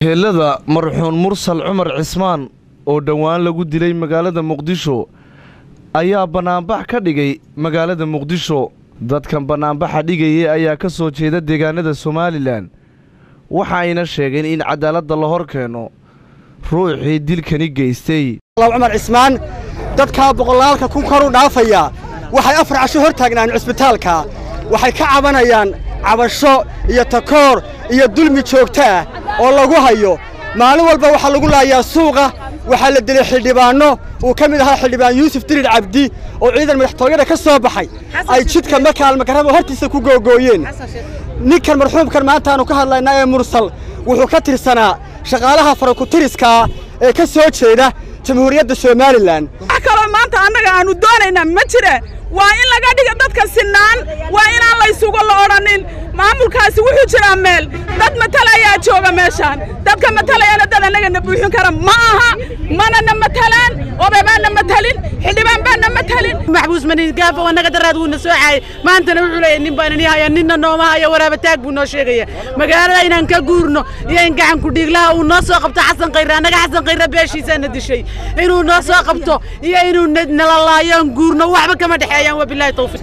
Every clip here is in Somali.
heellada marxuun mursal cumar cismaan oo dhowaan lagu dilay magaalada muqdisho ayaa bannaanbax ka dhigay magaalada muqdisho dadkan bannaanbaxa dhigayay ayaa ka soo jeeda deegaanada somalilan waxa ayna sheegeen in cadaaladda la hor keeno ruuxii dilkani geystay cumar cismaan dadkaa boqolaalka kun kor u dhaafaya waxay afar casho hor taagnaan cisbitaalka waxay ka cabanayaan cabasho iyo takoor iyo dulmi joogto ah oo lagu hayo maalin walba waxaa lagu laayaa suuqa waxaa la dilay xildhibaanno uu ka mid ahaa xildhibaan yuusuf dirir cabdi oo ciidan madaxtooyada ka soo baxay ay jidka makaalmakarraba hortiisa ku googooyeen ninkan marxuumkan maantaannu ka hadlaynaa ee mursal wuxuu ka tirsanaa shaqaalaha farakutiriskaa ee ka soo jeeda jamhuuriyadda somalilan wax kaloo maanta annaga aannu doonaynaa ma jire waa in laga dhiga dadka sinnaan waa inaan laysugu la odhanin maamulkaasi wuxuu jiraa meel dad matalayaa jooga meeshaan dadka matalayana dad annagana buuxin kara ma aha manana matalaan odabaanna matalin xildhibaan baanna matalin maxbuus manigaafo annaga daraad wuuna soo caayay maantana wuxuu leeyahay nin baan ini haya ninna nooma haya waraaba taag buu noo sheegaya magaalada inaan ka guurno iyo in gacan kudhiiglaha uu noo soo qabto xasan khayre annaga xasan khayre beeshiisaana dishay inuu noo soo qabto iyo inuu nala laayoon guurno waxba kama dhexeeyaan wabilaahi tawfiiq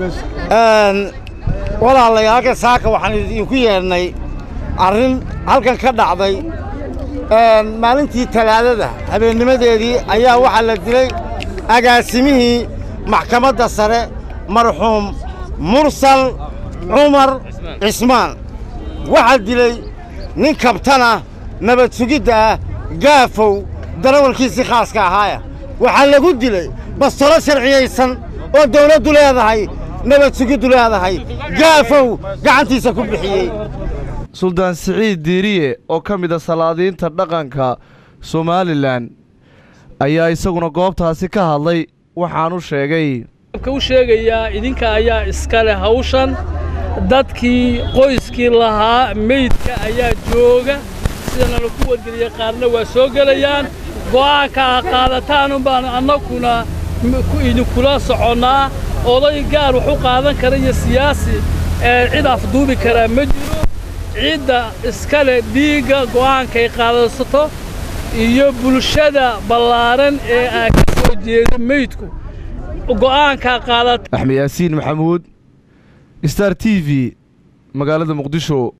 walaalayaal halkan saaka waxaan idinku yeedhnay arrin halkan ka dhacday maalintii talaadada habeennimadeedii ayaa waxaa la dilay agaasimihii maxkamadda sare marxuum mursal cumar cismaan waxaa dilay nin kabtana nabad sugidda ah gaafow darawalkiisii khaaska ahaaya waxaa lagu dilay bastolo sharciyaysan oo dawladdu leedahay nabad sugiddu leedahay gaafow gacantiisa ku bixiyey suldaan siciid diiriye oo ka mid a salaadiinta dhaqanka somalilan ayaa isaguna goobtaasi ka hadlay waxaanu sheegay u sheegayaa idinka ayaa iska leh hawshan dadkii qoyskii lahaa meydka ayaa jooga sidana laku wargeliya qaarna waa soo gelayaan go'aanka a qaadataanun baanu annaguna idinkula soconnaa oday gaar wax u qaadan kara iyo siyaasi ee cid afduubi karaa ma jiro cidda iskale dhiigga go'aankay qaadaysato iyo bulshada ballaaran ee aa ka soo jeeda meydku go'aankaa qaadata axmed yaasiin maxamuud star t v magaalada muqdisho